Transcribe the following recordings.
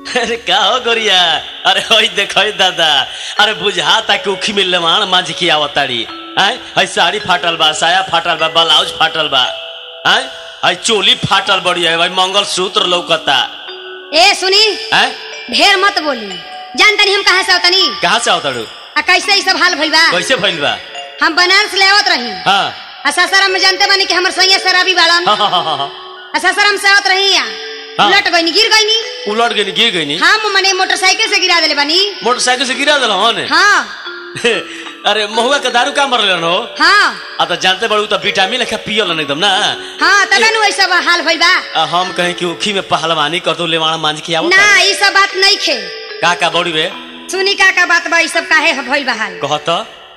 अरे का हो गोरिया अरे होई देखो दादा अरे बुझाता कि उखी में लेवान मांझ की आवताड़ी आय हई साड़ी फाटल बा साया फाटल बा ब्लाउज फाटल बा आय हई चोली फाटल बड़ी है भाई मंगल सूत्र लौकता ए सुनी आय ढेर मत बोली जान तनी हम कहाँ से आवतनी कहाँ से आवताड़ू आ कैसे ई सब हाल भइल बा कैसे भइल बा हम बनारस ले आवत रही हाँ आ सासाराम में जानते बानी कि हमर सैया शराबी बाड़न हाँ हाँ हाँ हाँ, हाँ आ सासाराम से आवत रही आ हाँ। उलट गईनी गिर गईनी उलट गई गिर गई नी हम मने मोटरसाइकिल से गिरा देले बानी मोटरसाइकिल से गिरा दिल हन हाँ अरे महुआ के दारू का मरल हो हाँ आ तो जानते बड़ू तो विटामिन लेखा पियल एकदम ना हाँ तबे नु ऐसा हाल भइल बा आ, हम कहें कि उखी में पहलवानी कर दो लेवाना मांझ की आवत ना ई सब बात नहीं खे का का बड़ी बे सुनी का का बात बा ई सब काहे भइल बा हाल कहत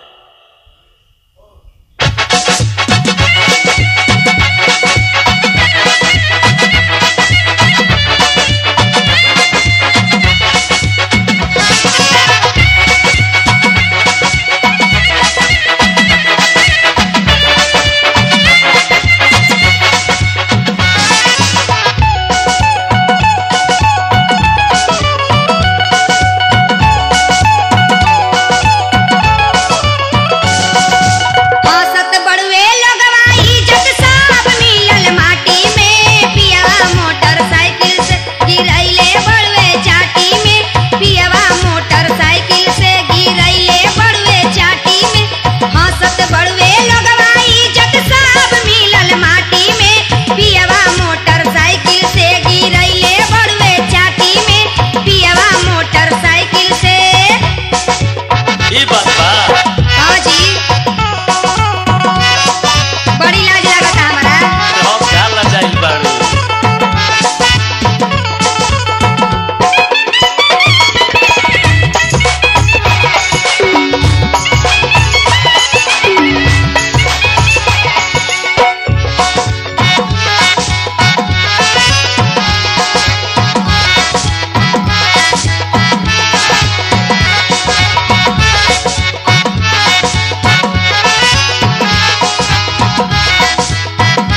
औसत बड़ुए लोगवा इज्जत सब मिलल माटी में पियवा मोटरसाइकिल से गिरैले बड़ुए चाटी में पियवा मोटरसाइकिल से गिरैले बड़ुए चाटी में औसत बड़ुए लोगवा इज्जत सब मिलल माटी में पियवा मोटरसाइकिल से गिरैले बड़ुए चाटी में पियवा मोटरसाइकिल से ई बात बा हाँ जी बड़ी लाज लागता हमारा हम का लजाइल बाड़ू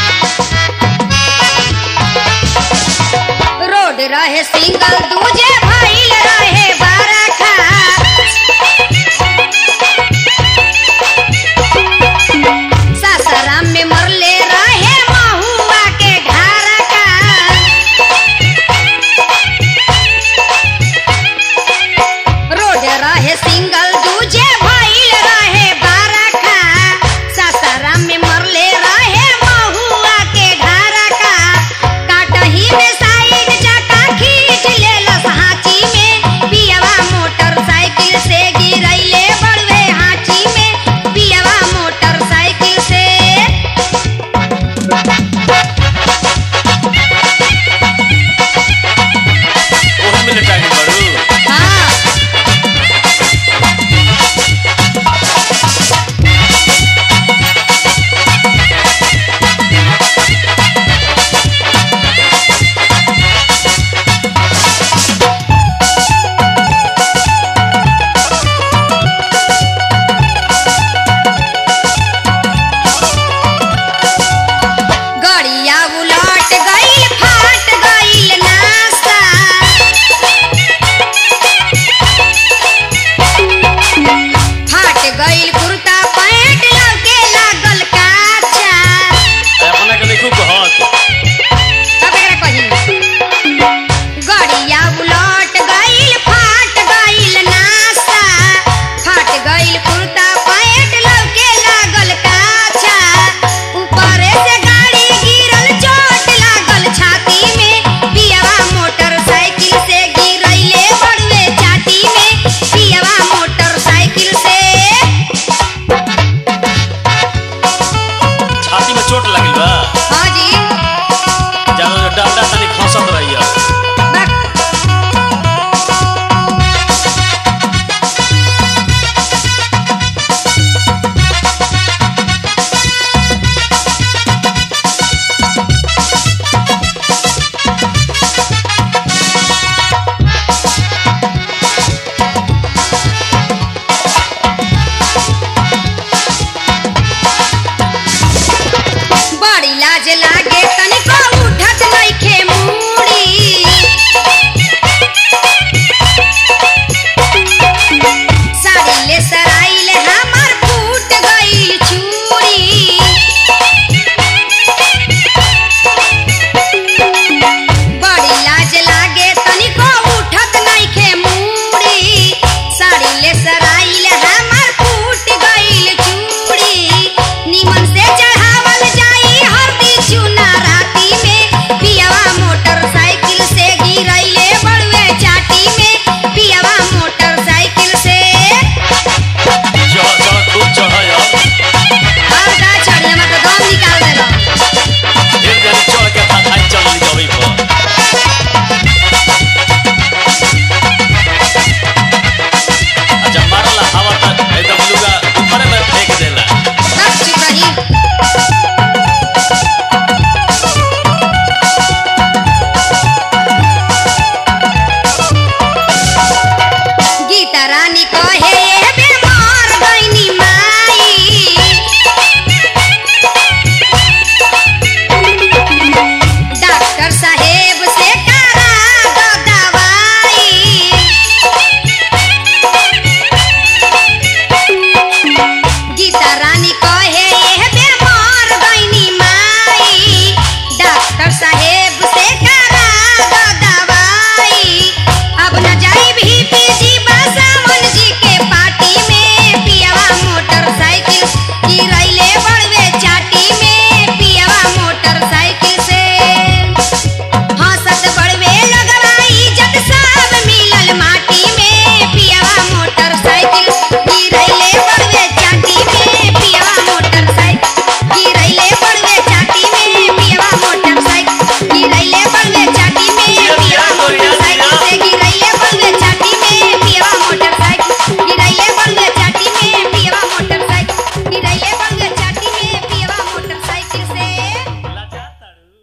रोड रहे सिंगल दूजे